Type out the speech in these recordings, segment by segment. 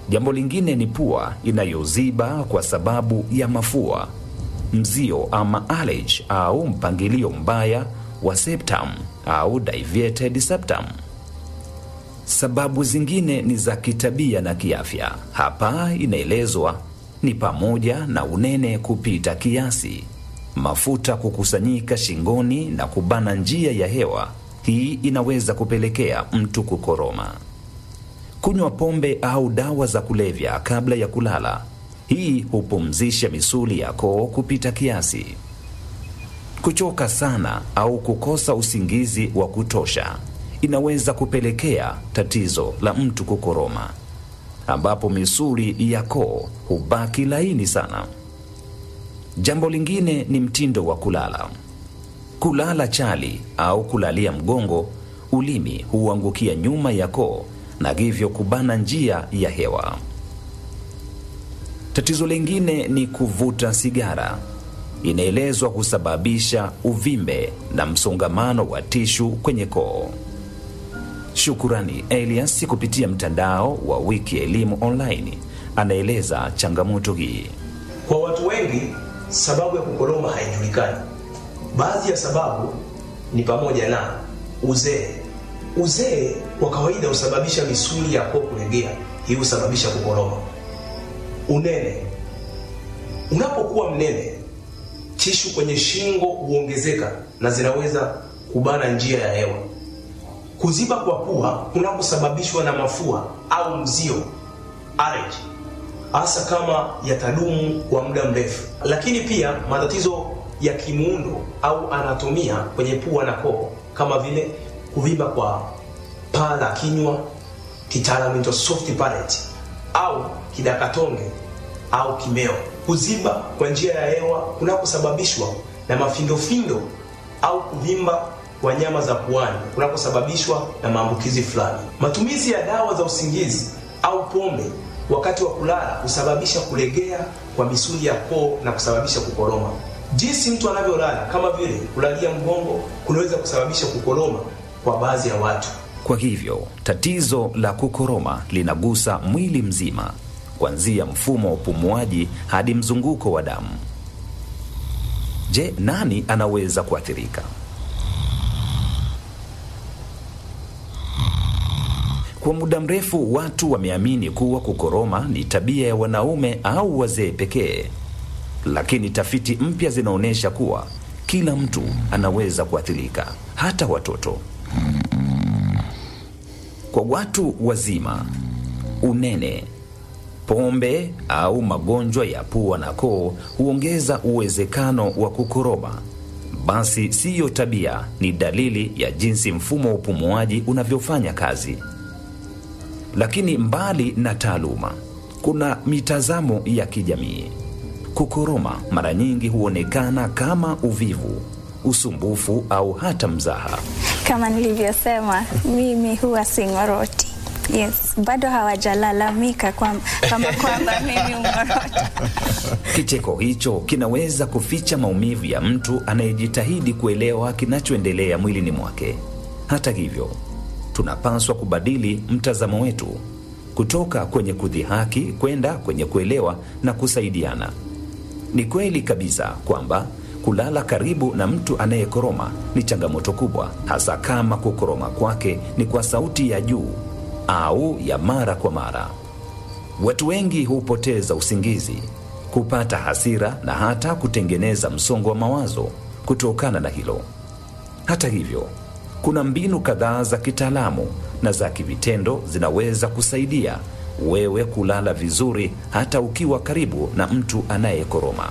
Jambo lingine ni pua inayoziba kwa sababu ya mafua, mzio ama allergy au mpangilio mbaya wa septum au deviated septum. Sababu zingine ni za kitabia na kiafya. Hapa inaelezwa ni pamoja na unene kupita kiasi, mafuta kukusanyika shingoni na kubana njia ya hewa. Hii inaweza kupelekea mtu kukoroma. Kunywa pombe au dawa za kulevya kabla ya kulala. Hii hupumzisha misuli ya koo kupita kiasi. Kuchoka sana au kukosa usingizi wa kutosha inaweza kupelekea tatizo la mtu kukoroma, ambapo misuli ya koo hubaki laini sana. Jambo lingine ni mtindo wa kulala. Kulala chali au kulalia mgongo, ulimi huangukia nyuma ya koo na hivyo kubana njia ya hewa. Tatizo lingine ni kuvuta sigara. Inaelezwa kusababisha uvimbe na msongamano wa tishu kwenye koo. Shukurani Elias kupitia mtandao wa Wiki Elimu Online anaeleza changamoto hii. Kwa watu wengi, sababu ya kukoroma haijulikani. Baadhi ya sababu ni pamoja na uzee. Uzee kwa kawaida husababisha misuli ya koo kulegea, hii husababisha kukoroma. Unene, unapokuwa mnene, tishu kwenye shingo huongezeka na zinaweza kubana njia ya hewa. Kuziba kwa pua kunakosababishwa na mafua au mzio allergy, hasa kama yatadumu kwa muda mrefu. Lakini pia matatizo ya kimuundo au anatomia kwenye pua na koo kama vile kuvimba kwa paa la kinywa, kitaalamu inaitwa soft palate au kidakatonge au kimeo. Kuziba kwa njia ya hewa kunakosababishwa na mafindofindo au kuvimba kwa nyama za puani kunakosababishwa na maambukizi fulani. Matumizi ya dawa za usingizi au pombe wakati wa kulala husababisha kulegea kwa misuli ya koo na kusababisha kukoroma. Jinsi mtu anavyolala kama vile kulalia mgongo kunaweza kusababisha kukoroma kwa baadhi ya watu. Kwa hivyo tatizo la kukoroma linagusa mwili mzima, kuanzia mfumo wa upumuaji hadi mzunguko wa damu. Je, nani anaweza kuathirika? Kwa muda mrefu watu wameamini kuwa kukoroma ni tabia ya wanaume au wazee pekee, lakini tafiti mpya zinaonyesha kuwa kila mtu anaweza kuathirika, hata watoto. Kwa watu wazima, unene, pombe au magonjwa ya pua na koo huongeza uwezekano wa kukoroma. Basi siyo tabia, ni dalili ya jinsi mfumo wa upumuaji unavyofanya kazi. Lakini mbali na taaluma, kuna mitazamo ya kijamii. Kukoroma mara nyingi huonekana kama uvivu, usumbufu au hata mzaha. Kama nilivyosema, mimi huwa sing'oroti. Yes, bado hawajalalamika kwam- kama kwamba mimi ung'oroti. Kicheko hicho kinaweza kuficha maumivu ya mtu anayejitahidi kuelewa kinachoendelea mwilini mwake. Hata hivyo, tunapaswa kubadili mtazamo wetu kutoka kwenye kudhihaki kwenda kwenye kuelewa na kusaidiana. Ni kweli kabisa kwamba kulala karibu na mtu anayekoroma ni changamoto kubwa, hasa kama kukoroma kwake ni kwa sauti ya juu au ya mara kwa mara. Watu wengi hupoteza usingizi, kupata hasira na hata kutengeneza msongo wa mawazo kutokana na hilo. Hata hivyo, kuna mbinu kadhaa za kitaalamu na za kivitendo zinaweza kusaidia wewe kulala vizuri hata ukiwa karibu na mtu anayekoroma.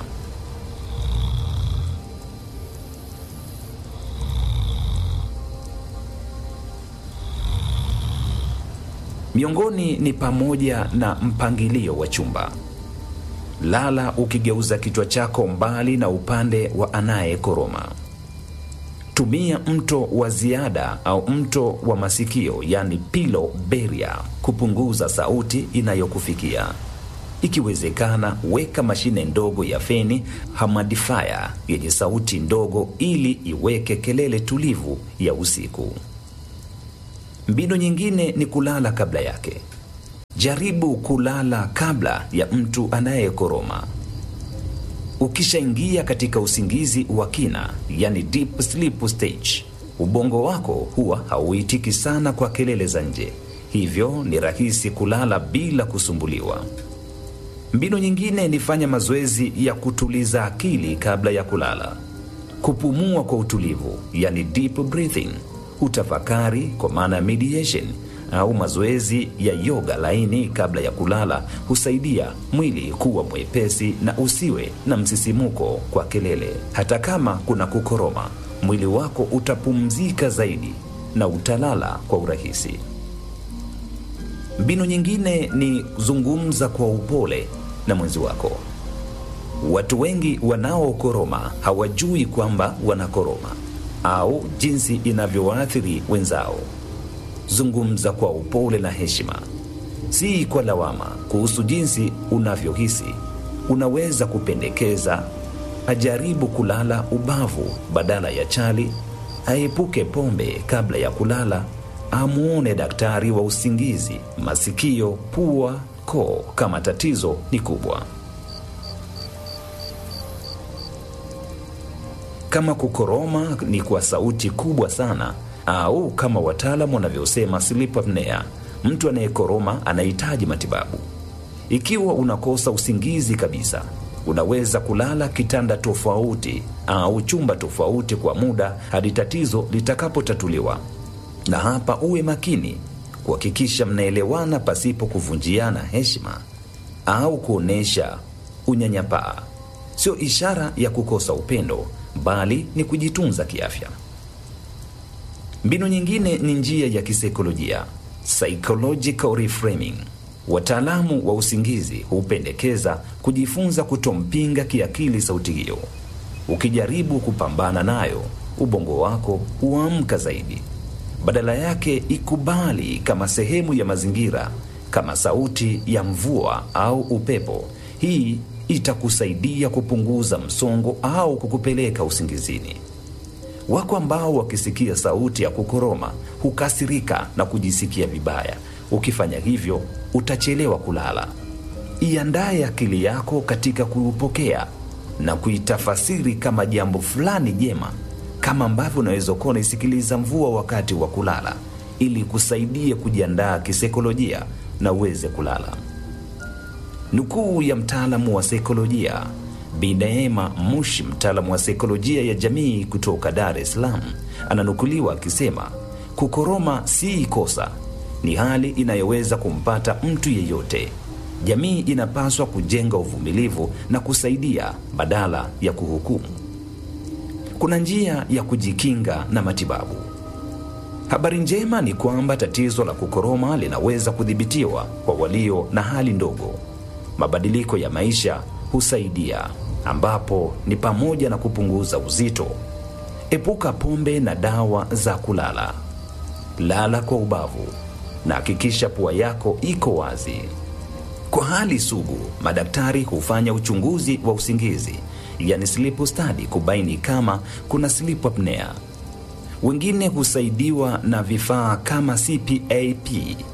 Miongoni ni pamoja na mpangilio wa chumba. Lala ukigeuza kichwa chako mbali na upande wa anayekoroma. Tumia mto wa ziada au mto wa masikio, yani pillow barrier, kupunguza sauti inayokufikia. Ikiwezekana, weka mashine ndogo ya feni humidifier yenye sauti ndogo ili iweke kelele tulivu ya usiku. Mbinu nyingine ni kulala kabla yake. Jaribu kulala kabla ya mtu anayekoroma. Ukishaingia katika usingizi wa kina, yani deep sleep stage, ubongo wako huwa hauitiki sana kwa kelele za nje, hivyo ni rahisi kulala bila kusumbuliwa. Mbinu nyingine ni fanya mazoezi ya kutuliza akili kabla ya kulala, kupumua kwa utulivu, yani deep breathing, utafakari kwa maana ya meditation au mazoezi ya yoga laini kabla ya kulala husaidia mwili kuwa mwepesi na usiwe na msisimuko kwa kelele. Hata kama kuna kukoroma, mwili wako utapumzika zaidi na utalala kwa urahisi. Mbinu nyingine ni zungumza kwa upole na mwenzi wako. Watu wengi wanaokoroma hawajui kwamba wanakoroma au jinsi inavyowaathiri wenzao. Zungumza kwa upole na heshima, si kwa lawama kuhusu jinsi unavyohisi. Unaweza kupendekeza ajaribu kulala ubavu badala ya chali, aepuke pombe kabla ya kulala, amwone daktari wa usingizi, masikio, pua, koo kama tatizo ni kubwa. Kama kukoroma ni kwa sauti kubwa sana au kama wataalamu wanavyosema sleep apnea, mtu anayekoroma anahitaji matibabu. Ikiwa unakosa usingizi kabisa, unaweza kulala kitanda tofauti au chumba tofauti kwa muda hadi tatizo litakapotatuliwa. Na hapa uwe makini kuhakikisha mnaelewana pasipo kuvunjiana heshima au kuonyesha unyanyapaa. Sio ishara ya kukosa upendo, bali ni kujitunza kiafya. Mbinu nyingine ni njia ya kisaikolojia, psychological reframing. Wataalamu wa usingizi hupendekeza kujifunza kutompinga kiakili sauti hiyo. Ukijaribu kupambana nayo, ubongo wako huamka zaidi. Badala yake, ikubali kama sehemu ya mazingira, kama sauti ya mvua au upepo. Hii itakusaidia kupunguza msongo au kukupeleka usingizini. Wako ambao wakisikia sauti ya kukoroma hukasirika na kujisikia vibaya. Ukifanya hivyo, utachelewa kulala. Iandaye akili yako katika kuupokea na kuitafasiri kama jambo fulani jema, kama ambavyo unaweza kuwa unaisikiliza mvua wakati wa kulala, ili kusaidia kujiandaa kisaikolojia na uweze kulala. Nukuu ya mtaalamu wa saikolojia Bi Neema Mushi, mtaalamu wa saikolojia ya jamii kutoka Dar es Salaam, ananukuliwa akisema, kukoroma si kosa, ni hali inayoweza kumpata mtu yeyote. Jamii inapaswa kujenga uvumilivu na kusaidia badala ya kuhukumu. Kuna njia ya kujikinga na matibabu. Habari njema ni kwamba tatizo la kukoroma linaweza kudhibitiwa kwa walio na hali ndogo. Mabadiliko ya maisha husaidia, ambapo ni pamoja na kupunguza uzito, epuka pombe na dawa za kulala, lala kwa ubavu na hakikisha pua yako iko wazi. Kwa hali sugu, madaktari hufanya uchunguzi wa usingizi, yani sleep study, kubaini kama kuna sleep apnea. Wengine husaidiwa na vifaa kama CPAP,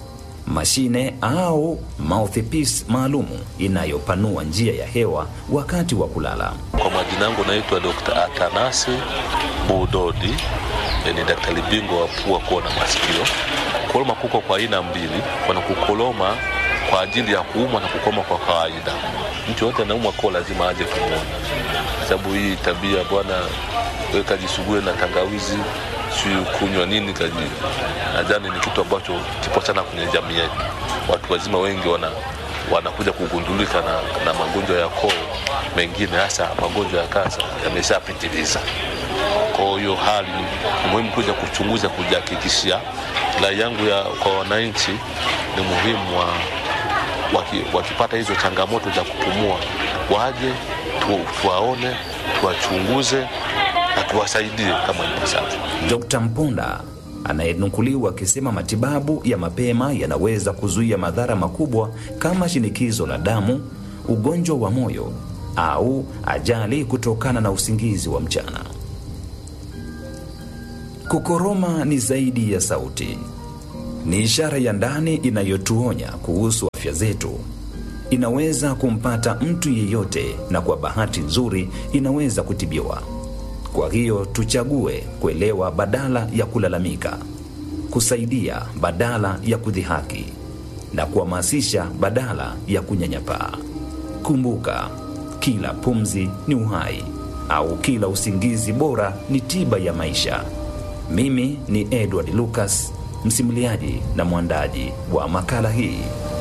mashine au mouthpiece maalumu inayopanua njia ya hewa wakati wa kulala. Kwa majina yangu naitwa Dr. Atanasi Budodi, ni daktari bingwa wa pua, koo na masikio. Kukoloma kuko kwa aina mbili, kuna kukoloma kwa ajili ya kuumwa na kukoloma kwa kawaida. Mtu yote anaumwa koo lazima aje kumwona, sababu hii tabia bwana, wewe kajisugue na tangawizi si kunywa nini kaji, nadhani ni kitu ambacho kipo sana kwenye jamii yetu. Watu wazima wengi wana wanakuja kugundulika na, na magonjwa ya koo mengine, hasa magonjwa ya kansa yameshapitiliza. Kwa hiyo hali ni muhimu kuja kuchunguza, kujihakikishia. Rai yangu ya kwa wananchi ni muhimu wa, waki, wakipata hizo changamoto za kupumua waje tu, tuwaone tuwachunguze na tuwasaidie kama ipasavyo. Dr. Mponda anayenukuliwa akisema matibabu ya mapema yanaweza kuzuia madhara makubwa kama shinikizo la damu, ugonjwa wa moyo au ajali kutokana na usingizi wa mchana. Kukoroma ni zaidi ya sauti. Ni ishara ya ndani inayotuonya kuhusu afya zetu. Inaweza kumpata mtu yeyote, na kwa bahati nzuri inaweza kutibiwa. Kwa hiyo tuchague kuelewa badala ya kulalamika, kusaidia badala ya kudhihaki, na kuhamasisha badala ya kunyanyapaa. Kumbuka, kila pumzi ni uhai, au kila usingizi bora ni tiba ya maisha. Mimi ni Edward Lucas, msimuliaji na mwandaji wa makala hii.